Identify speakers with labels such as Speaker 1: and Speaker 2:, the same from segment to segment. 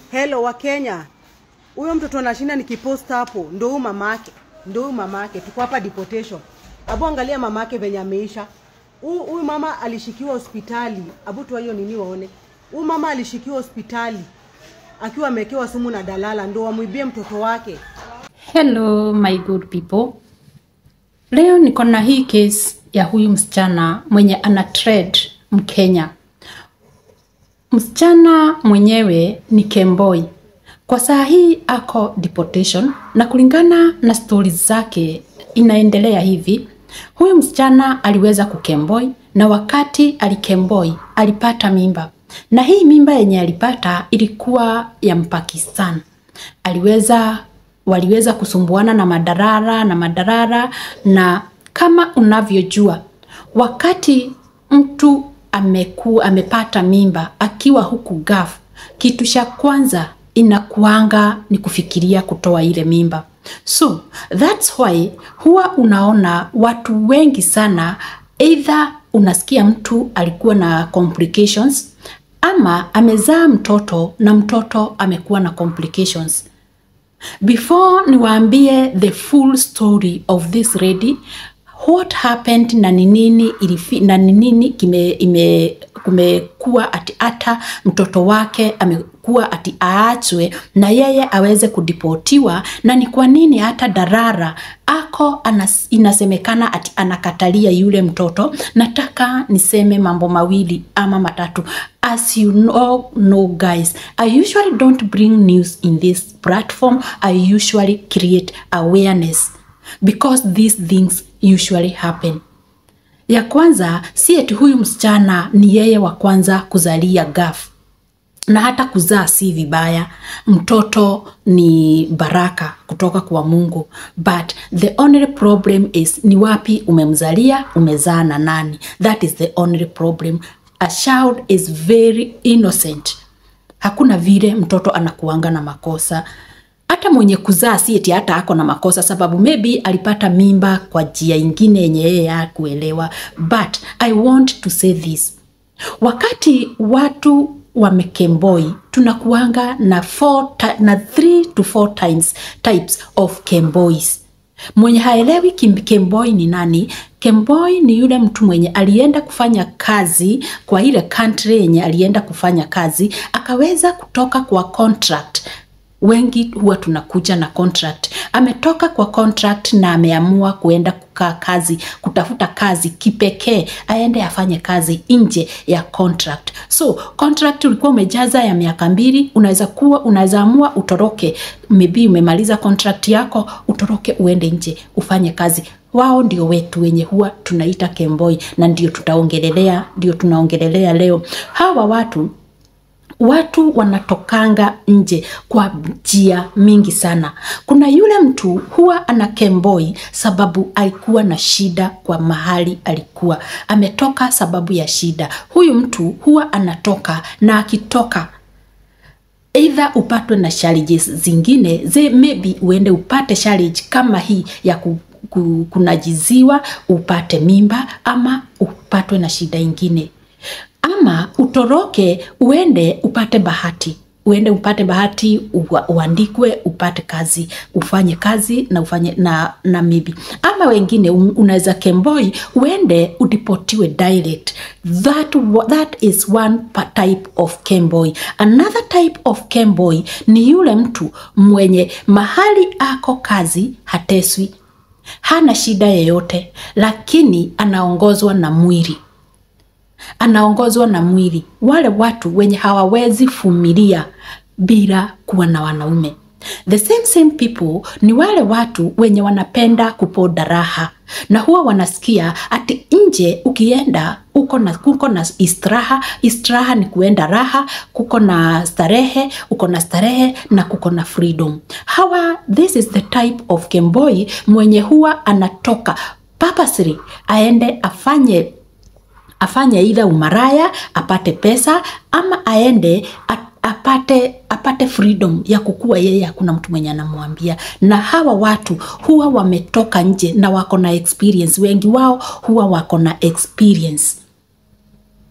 Speaker 1: Hello wa Kenya. Huyo mtoto anashinda nikipost hapo, ndo huyu mamake. Ndo huyu mamake. Tuko hapa deportation. Abu angalia mamake venye ameisha. Huyu huyu mama alishikiwa hospitali. Abu tu hiyo nini waone. Huyu mama alishikiwa hospitali akiwa amewekewa sumu na dalala ndo wamwibie mtoto wake.
Speaker 2: Hello my good people. Leo niko na hii case ya huyu msichana mwenye ana trade Mkenya. Msichana mwenyewe ni Kemboi. Kwa saa hii ako deportation na kulingana na stories zake inaendelea hivi. Huyu msichana aliweza kukemboi na wakati alikemboi alipata mimba. Na hii mimba yenye alipata ilikuwa ya Mpakistan. Aliweza waliweza kusumbuana na madarara na madarara na kama unavyojua wakati mtu ameku, amepata mimba akiwa huku gaf kitu cha kwanza inakuanga ni kufikiria kutoa ile mimba so that's why huwa unaona watu wengi sana either unasikia mtu alikuwa na complications ama amezaa mtoto na mtoto amekuwa na complications before niwaambie the full story of this lady what happened na ni nini ilifi, na ni nini kime ime kumekuwa ati hata mtoto wake amekuwa ati aachwe na yeye aweze kudipotiwa na ni kwa nini hata darara ako anas, inasemekana ati anakatalia yule mtoto nataka niseme mambo mawili ama matatu as you know, know guys i usually don't bring news in this platform i usually create awareness because these things usually happen ya kwanza si eti huyu msichana ni yeye wa kwanza kuzalia gaf na hata kuzaa si vibaya mtoto ni baraka kutoka kwa mungu but the only problem is ni wapi umemzalia umezaa na nani that is the only problem a child is very innocent hakuna vile mtoto anakuanga na makosa hata mwenye kuzaa si eti hata ako na makosa sababu maybe alipata mimba kwa njia ingine yenye yeye hakuelewa but i want to say this wakati watu wamekemboi tunakuanga na four, na three to four times types of kembois mwenye haelewi kemboi ni nani kemboi ni yule mtu mwenye alienda kufanya kazi kwa ile country yenye alienda kufanya kazi akaweza kutoka kwa contract wengi huwa tunakuja na contract ametoka kwa contract na ameamua kuenda kukaa kazi kutafuta kazi kipekee aende afanye kazi nje ya contract so contract ulikuwa umejaza ya miaka mbili unaweza kuwa unaweza amua utoroke maybe umemaliza contract yako utoroke uende nje ufanye kazi wao ndio wetu wenye huwa tunaita kemboi na ndio tutaongelelea ndio tunaongelelea leo hawa watu watu wanatokanga nje kwa njia mingi sana kuna yule mtu huwa ana kemboi sababu alikuwa na shida kwa mahali alikuwa ametoka sababu ya shida huyu mtu huwa anatoka na akitoka eidha upatwe na challenges zingine ze maybe uende upate challenge kama hii ya ku, ku, kunajiziwa upate mimba ama upatwe na shida ingine ama utoroke uende upate bahati uende upate bahati uandikwe upate kazi ufanye kazi na ufanye na, na maybe ama wengine unaweza kemboi uende udipotiwe direct that, that is one type of kemboi another type of kemboi ni yule mtu mwenye mahali ako kazi hateswi hana shida yeyote lakini anaongozwa na mwili anaongozwa na mwili wale watu wenye hawawezi fumilia bila kuwa na wanaume the same same people ni wale watu wenye wanapenda kupoda raha na huwa wanasikia ati nje ukienda uko na, uko na istraha istraha ni kuenda raha kuko na starehe uko na starehe na kuko na freedom hawa this is the type of kemboi mwenye huwa anatoka purposely aende afanye afanye idha umaraya apate pesa ama aende apate apate freedom ya kukua yeye hakuna mtu mwenye anamwambia na hawa watu huwa wametoka nje na wako na experience wengi wao huwa wako na experience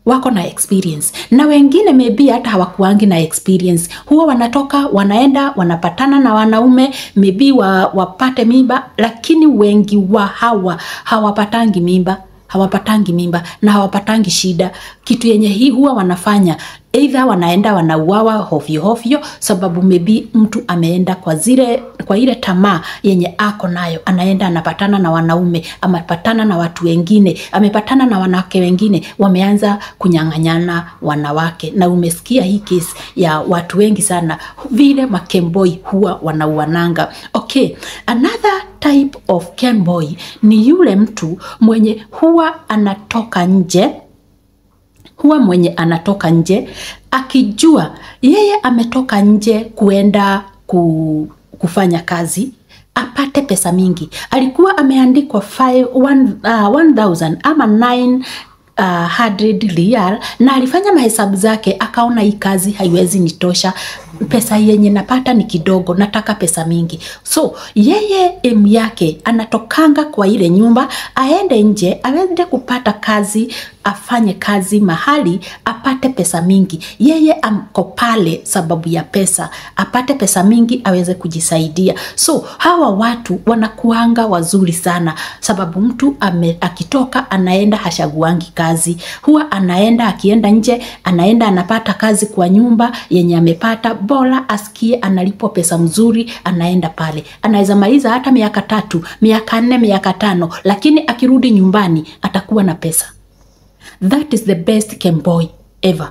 Speaker 2: wako na experience na wengine maybe hata hawakuangi na experience huwa wanatoka wanaenda wanapatana na wanaume maybe wa, wapate mimba lakini wengi wa hawa hawapatangi mimba hawapatangi mimba na hawapatangi shida kitu yenye hii huwa wanafanya eidha wanaenda wanauawa hovyo hovyo sababu maybe mtu ameenda kwa zile kwa ile tamaa yenye ako nayo anaenda anapatana na wanaume amepatana na watu wengine amepatana na wanawake wengine wameanza kunyang'anyana wanawake na umesikia hii kesi ya watu wengi sana vile makemboi huwa wanauananga okay another type of kemboy ni yule mtu mwenye huwa anatoka nje huwa mwenye anatoka nje akijua yeye ametoka nje kuenda ku, kufanya kazi apate pesa mingi alikuwa ameandikwa 5 1, uh, 1000 ama 9 uh, 100 rial na alifanya mahesabu zake akaona hii kazi haiwezi nitosha pesa yenye napata ni kidogo nataka pesa mingi so yeye em yake anatokanga kwa ile nyumba aende nje aweze kupata kazi afanye kazi mahali apate pesa mingi yeye amko pale sababu ya pesa apate pesa mingi aweze kujisaidia so hawa watu wanakuanga wazuri sana sababu mtu ame, akitoka anaenda hashaguangi kazi huwa anaenda akienda nje anaenda anapata kazi kwa nyumba yenye amepata bora asikie analipwa pesa mzuri anaenda pale anaweza maliza hata miaka tatu miaka nne miaka tano lakini akirudi nyumbani atakuwa na pesa that is the best kemboy ever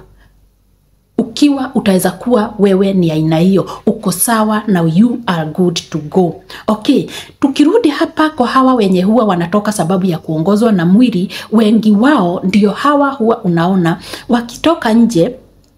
Speaker 2: ukiwa utaweza kuwa wewe ni aina hiyo uko sawa na you are good to go okay tukirudi hapa kwa hawa wenye huwa wanatoka sababu ya kuongozwa na mwili wengi wao ndio hawa huwa unaona wakitoka nje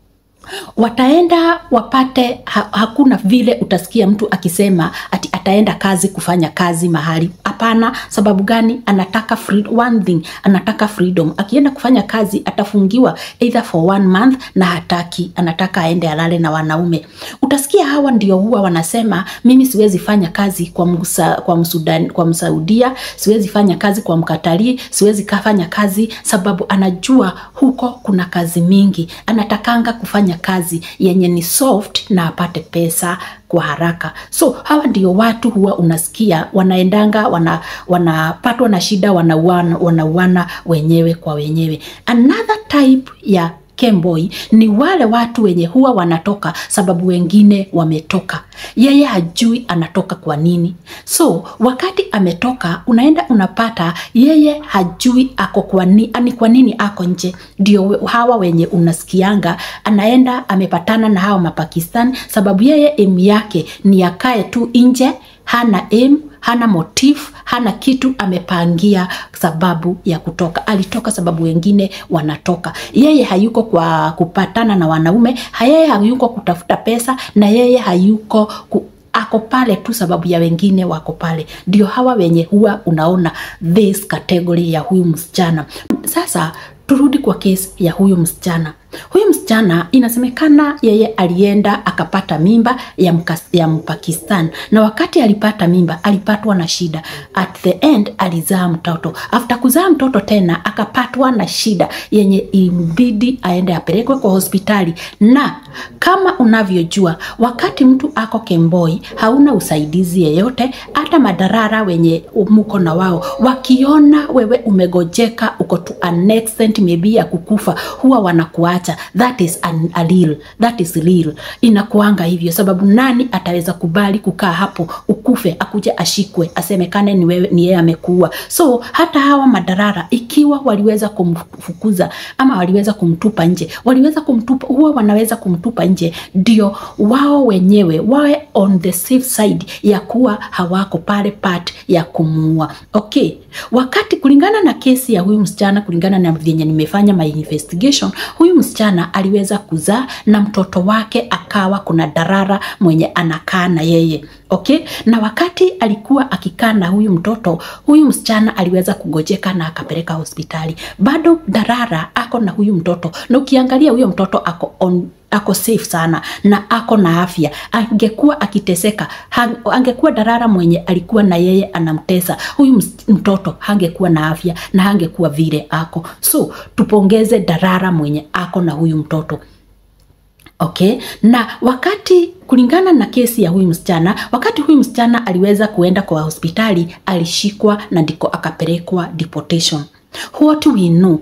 Speaker 2: wataenda wapate ha, hakuna vile utasikia mtu akisema ati ataenda kazi kufanya kazi mahali hapana sababu gani anataka free, one thing anataka freedom akienda kufanya kazi atafungiwa either for one month na hataki anataka aende alale na wanaume utasikia hawa ndio huwa wanasema mimi siwezi fanya kazi kwa, msa, kwa, msudan, kwa msaudia siwezi fanya kazi kwa mkatalii siwezi kafanya kazi sababu anajua huko kuna kazi mingi anatakanga kufanya kazi yenye ni soft na apate pesa kwa haraka so hawa ndio watu huwa unasikia wanaendanga wana, wanapatwa na shida wanauana, wanauana wenyewe kwa wenyewe another type ya Kemboy ni wale watu wenye huwa wanatoka sababu wengine wametoka. Yeye hajui anatoka kwa nini. So wakati ametoka, unaenda unapata yeye hajui ako kwa nini, ani kwa nini ako nje. Ndio hawa wenye unasikianga anaenda amepatana na hawa Mapakistan sababu yeye emu yake ni akae tu nje, hana emu hana motif hana kitu amepangia sababu ya kutoka alitoka sababu wengine wanatoka yeye hayuko kwa kupatana na wanaume yeye hayuko kutafuta pesa na yeye hayuko ku, ako pale tu sababu ya wengine wako pale ndio hawa wenye huwa unaona this category ya huyu msichana sasa turudi kwa kesi ya huyu msichana huyu msichana inasemekana yeye alienda akapata mimba ya, mkas, ya mpakistan na wakati alipata mimba alipatwa na shida at the end alizaa mtoto after kuzaa mtoto tena akapatwa na shida yenye imbidi aende apelekwe kwa hospitali na kama unavyojua wakati mtu ako kemboi hauna usaidizi yeyote hata madarara wenye muko na wao wakiona wewe umegojeka uko to an extent maybe ya kukufa huwa wanakuacha that is an, a real, that is real inakuanga hivyo sababu nani ataweza kubali kukaa hapo ukufe akuja ashikwe asemekane ni wewe ni yeye amekuua so hata hawa madarara ikiwa waliweza kumfukuza ama waliweza kumtupa nje waliweza kumtupa huwa wanaweza kumtupa nje ndio wao wenyewe wawe on the safe side ya kuwa hawako pale part ya kumuua okay wakati kulingana na kesi ya huyu msichana kulingana na vyenye nimefanya my investigation huyu msichana aliweza kuzaa na mtoto wake akawa kuna darara mwenye anakaa na yeye okay na wakati alikuwa akikaa na huyu mtoto huyu msichana aliweza kugojeka na akapeleka hospitali bado darara ako na huyu mtoto na ukiangalia huyo mtoto ako on ako safe sana na ako na afya angekuwa akiteseka hang- angekuwa darara mwenye alikuwa na yeye anamtesa huyu ms- mtoto hangekuwa na afya na hangekuwa vile ako so tupongeze darara mwenye ako na huyu mtoto okay na wakati kulingana na kesi ya huyu msichana wakati huyu msichana aliweza kuenda kwa hospitali alishikwa na ndiko akapelekwa deportation what we know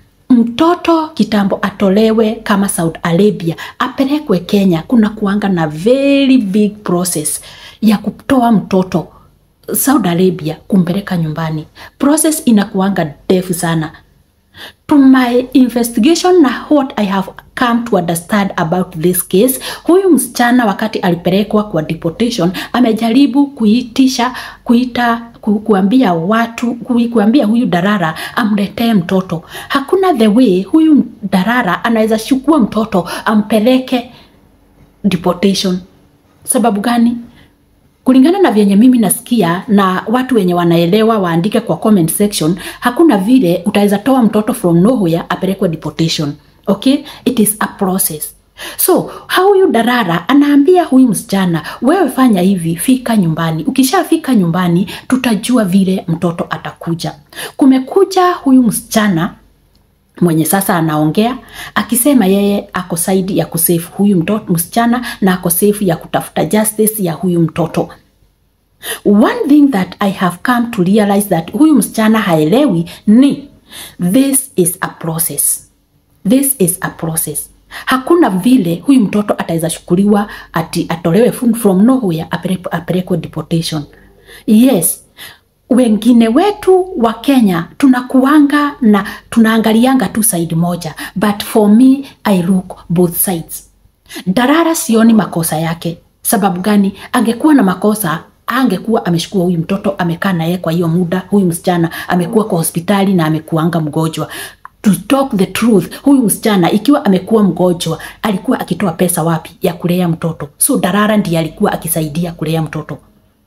Speaker 2: mtoto kitambo atolewe kama saudi arabia apelekwe kenya kuna kuanga na very big process ya kutoa mtoto saudi arabia kumpeleka nyumbani process inakuanga ndefu sana to my investigation na what i have come to understand about this case huyu msichana wakati alipelekwa kwa deportation amejaribu kuitisha kuita ku, kuambia watu ku, kuambia huyu darara amletee mtoto hakuna the way huyu darara anaweza chukua mtoto ampeleke deportation sababu gani kulingana na vyenye mimi nasikia na watu wenye wanaelewa waandike kwa comment section hakuna vile utaweza toa mtoto from nowhere apelekwe deportation okay it is a process so huyu darara anaambia huyu msichana wewe fanya hivi fika nyumbani ukishafika nyumbani tutajua vile mtoto atakuja kumekuja huyu msichana mwenye sasa anaongea akisema yeye ako saidi ya kusefu huyu mtoto msichana na ako safe ya kutafuta justice ya huyu mtoto one thing that i have come to realize that huyu msichana haelewi ni this is a process this is a process hakuna vile huyu mtoto ataweza shukuliwa ati atolewe from- from nowhere apelekwe apelekwe deportation yes wengine wetu wa kenya tunakuanga na tunaangalianga tu side moja but for me i look both sides darara sioni makosa yake sababu gani angekuwa na makosa angekuwa ameshukua huyu mtoto amekaa naye kwa hiyo muda huyu msichana amekuwa kwa hospitali na amekuanga mgonjwa to talk the truth huyu msichana ikiwa amekuwa mgonjwa alikuwa akitoa pesa wapi ya kulea mtoto so darara ndiye alikuwa akisaidia kulea mtoto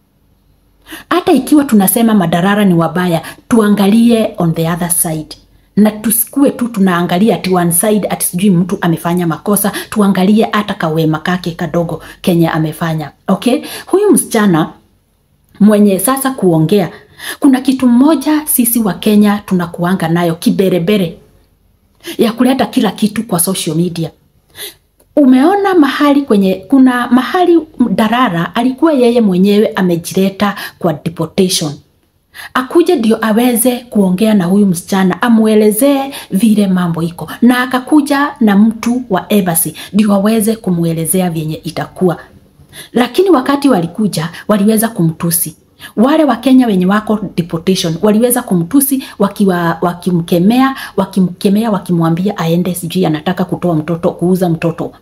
Speaker 2: hata ikiwa tunasema madarara ni wabaya tuangalie on the other side na tusikue tu tunaangalia ati one side ati sijui mtu amefanya makosa tuangalie hata kawema kake kadogo kenye amefanya okay huyu msichana mwenye sasa kuongea kuna kitu mmoja sisi wa kenya tunakuanga nayo kiberebere ya kuleta kila kitu kwa social media umeona mahali kwenye kuna mahali darara alikuwa yeye mwenyewe amejileta kwa deportation akuje ndio aweze kuongea na huyu msichana amwelezee vile mambo iko na akakuja na mtu wa embassy ndio aweze kumwelezea vyenye itakuwa lakini wakati walikuja waliweza kumtusi wale wakenya wenye wako deportation waliweza kumtusi wakiwa wakimkemea wakimkemea wakimwambia aende sijui anataka kutoa mtoto kuuza mtoto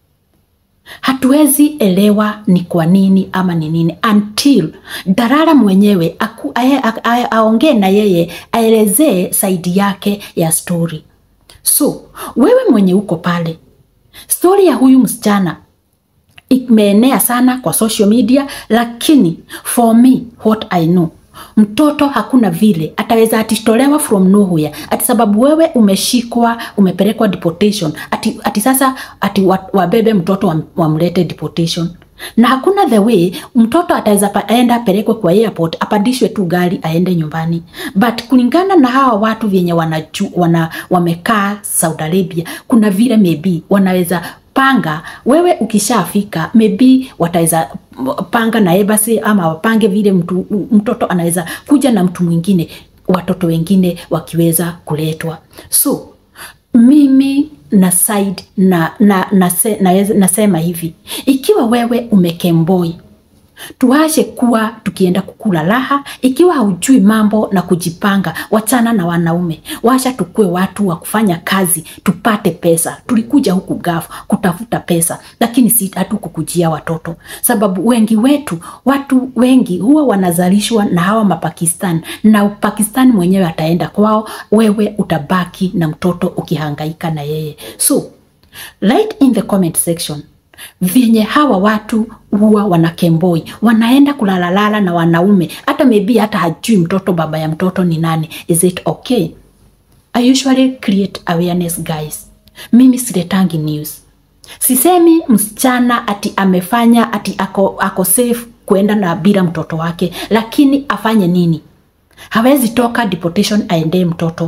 Speaker 2: hatuwezi elewa ni kwa nini ama ni nini until darara mwenyewe aku- ae- a- a- aongee na yeye aelezee saidi yake ya stori so wewe mwenye uko pale stori ya huyu msichana imeenea sana kwa social media lakini for me what i know mtoto hakuna vile ataweza atitolewa from nowhere ati sababu wewe umeshikwa umepelekwa deportation ati, ati sasa ati wa- wabebe mtoto wam- wamlete deportation na hakuna the way mtoto ataweza pa- aenda apelekwe kwa airport apandishwe tu gari aende nyumbani but kulingana na hawa watu vyenye wanaju, wana, wamekaa saudi arabia kuna vile maybe wanaweza panga wewe ukishafika maybe wataweza panga na ebasi ama wapange vile mtu, mtoto anaweza kuja na mtu mwingine watoto wengine wakiweza kuletwa so mimi na side na, na, na, se, na, nasema hivi ikiwa wewe umekemboi tuache kuwa tukienda kukula raha ikiwa haujui mambo na kujipanga wachana na wanaume washa tukue watu wa kufanya kazi tupate pesa tulikuja huku gafu kutafuta pesa lakini si hatukukujia watoto sababu wengi wetu watu wengi huwa wanazalishwa na hawa mapakistan na pakistan mwenyewe ataenda kwao wewe utabaki na mtoto ukihangaika na yeye so write in the comment section vyenye hawa watu huwa wanakemboi wanaenda kulalalala na wanaume hata maybe hata hajui mtoto baba ya mtoto ni nani is it okay i usually create awareness guys mimi siletangi news Sisemi msichana ati amefanya ati ako, ako safe kuenda na bila mtoto wake, lakini afanye nini? Hawezi toka deportation aendee mtoto.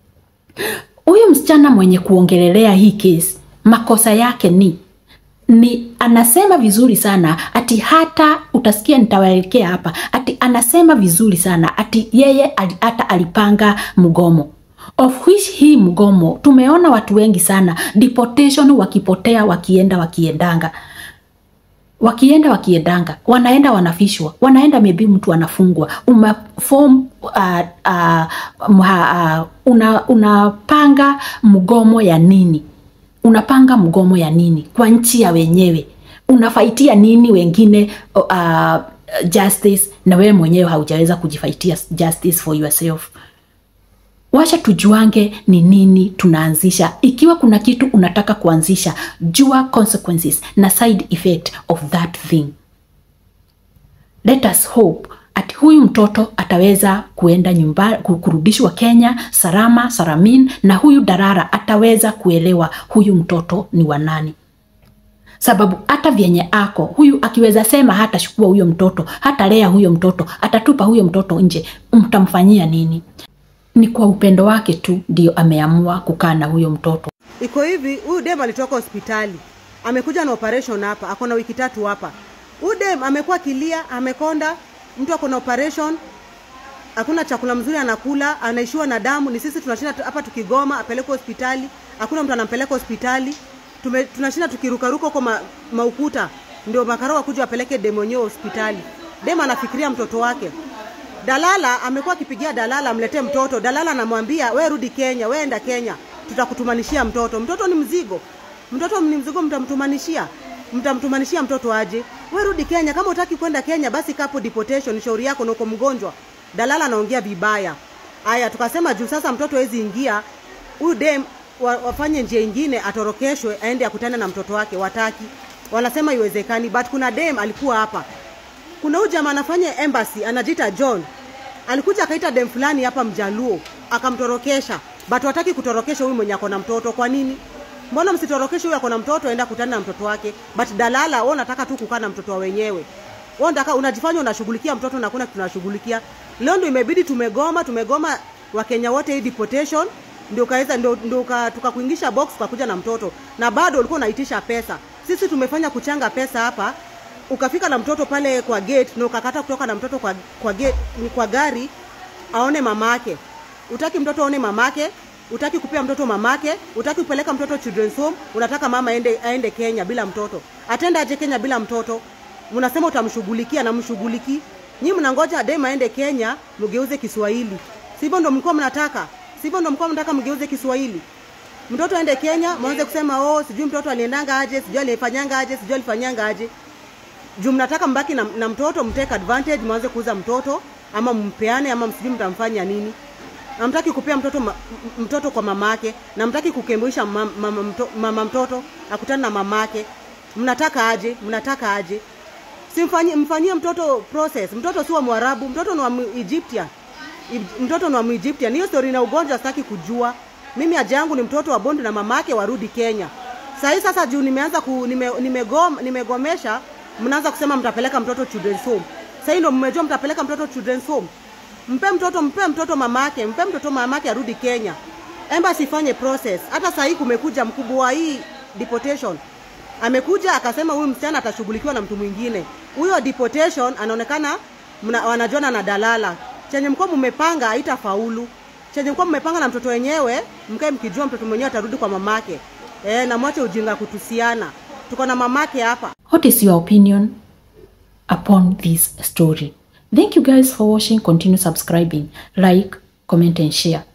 Speaker 2: Huyu msichana mwenye kuongelelea hii kesi, makosa yake ni ni anasema vizuri sana ati hata utasikia nitawaelekea hapa ati anasema vizuri sana ati yeye ali, hata alipanga mgomo of which hii mgomo tumeona watu wengi sana deportation wakipotea wakienda wakiendanga wakienda wakiendanga wanaenda wanafishwa wanaenda maybe mtu anafungwa uma form uh, uh, uh, una, unapanga mgomo ya nini unapanga mgomo ya nini kwa nchi ya wenyewe unafaitia nini wengine uh, justice na wewe mwenyewe haujaweza kujifaitia justice for yourself wacha tujuange ni nini tunaanzisha ikiwa kuna kitu unataka kuanzisha jua consequences na side effect of that thing let us hope ati huyu mtoto ataweza kuenda nyumba kurudishwa Kenya salama salamin, na huyu Darara ataweza kuelewa huyu mtoto ni wa nani, sababu hata vyenye ako huyu akiweza sema hata chukua huyo mtoto hata lea huyo mtoto atatupa huyo mtoto nje, mtamfanyia nini? Ni kwa upendo wake tu ndio ameamua kukaa na huyo mtoto.
Speaker 1: iko hivi huyu dem alitoka hospitali amekuja na operation hapa ako na wiki tatu hapa huyu dem amekuwa kilia amekonda mtu ako na operation hakuna chakula mzuri anakula anaishiwa na damu ni sisi tunashinda tu- hapa tukigoma apelekwe hospitali hakuna mtu anampeleka hospitali Tume, tunashinda tukirukaruka huko ma, maukuta ndio makarao wakuja wapeleke dem wenyewe hospitali dem anafikiria mtoto wake dalala amekuwa akipigia dalala amletee mtoto dalala anamwambia we rudi kenya we enda kenya tutakutumanishia mtoto mtoto ni mzigo mtoto ni mzigo mtamtumanishia mtamtumanishia mtoto aje we rudi kenya kama utaki kwenda kenya basi kapo deportation shauri yako na uko mgonjwa dalala anaongea vibaya haya tukasema juu sasa mtoto hawezi ingia huyu dem wa, wafanye njia ingine atorokeshwe aende akutane na mtoto wake wataki wanasema iwezekani but kuna dem alikuwa hapa kuna huyu jamaa anafanya embassy anajiita John alikuja akaita dem fulani hapa mjaluo akamtorokesha but wataki kutorokesha huyu mwenye ako na mtoto kwa nini mbona msitorokeshe huyu ako na mtoto aenda kutana na mtoto wake but dalala wewe unataka tu kukaa na mtoto wa wenyewe wewe unataka unajifanya unashughulikia mtoto na kuna tunashughulikia leo ndio imebidi tumegoma tumegoma wakenya wote hii deportation ndio kaweza ndio, ndio ka, tukakuingisha box ukakuja na mtoto na bado ulikuwa unaitisha pesa sisi tumefanya kuchanga pesa hapa ukafika na mtoto pale kwa gate na ukakata kutoka na mtoto kwa, kwa, gate, kwa gari aone mamake utaki mtoto aone mamake utaki kupea mtoto mamake utaki kupeleka mtoto children's home unataka mama aende, aende kenya bila mtoto atenda aje kenya bila mtoto mnasema utamshughulikia na mshughuliki nyii mnangoja dem aende kenya mgeuze kiswahili sivyo ndo mlikuwa mnataka sivyo ndo mlikuwa mnataka mgeuze kiswahili mtoto aende kenya mwanze kusema oh sijui mtoto aliendanga aje sijui alifanyanga aje sijui alifanyanga aje juu mnataka mbaki na, na mtoto mtake advantage mwanze kuuza mtoto ama mpeane ama msijui mtamfanya nini namtaki kupea mtoto ma, m- mtoto kwa mamake na mtaki kukembuisha mama, mama, mto, mama mtoto akutane na mamake mnataka aje mnataka aje simfanyie mfanyie mtoto process mtoto si wa mwarabu mtoto ni wa Egyptian Ib- mtoto ni wa Egyptian hiyo story na ugonjwa sitaki kujua mimi haja yangu ni mtoto wa bondi na mamake warudi Kenya sahii sasa juu nimeanza ku, nime, nimegom, nimegomesha mnaanza kusema mtapeleka mtoto children's home sahii ndo mmejua mtapeleka mtoto children's home mpe mtoto mpe mtoto mamake mpe mtoto mamake arudi Kenya embassy ifanye process hata sahii kumekuja mkubwa wa hii deportation amekuja akasema huyu msichana atashughulikiwa na mtu mwingine huyo deportation anaonekana mna, wanajuana na dalala chenye mkuwa mmepanga haitafaulu chenye mkuwa mmepanga na mtoto wenyewe mkae mkijua mtoto mwenyewe atarudi kwa mamake e, na mwache ujinga kutusiana tuko na mamake hapa
Speaker 2: What is your opinion upon this story? Thank you guys for watching. Continue subscribing, like, comment, and share.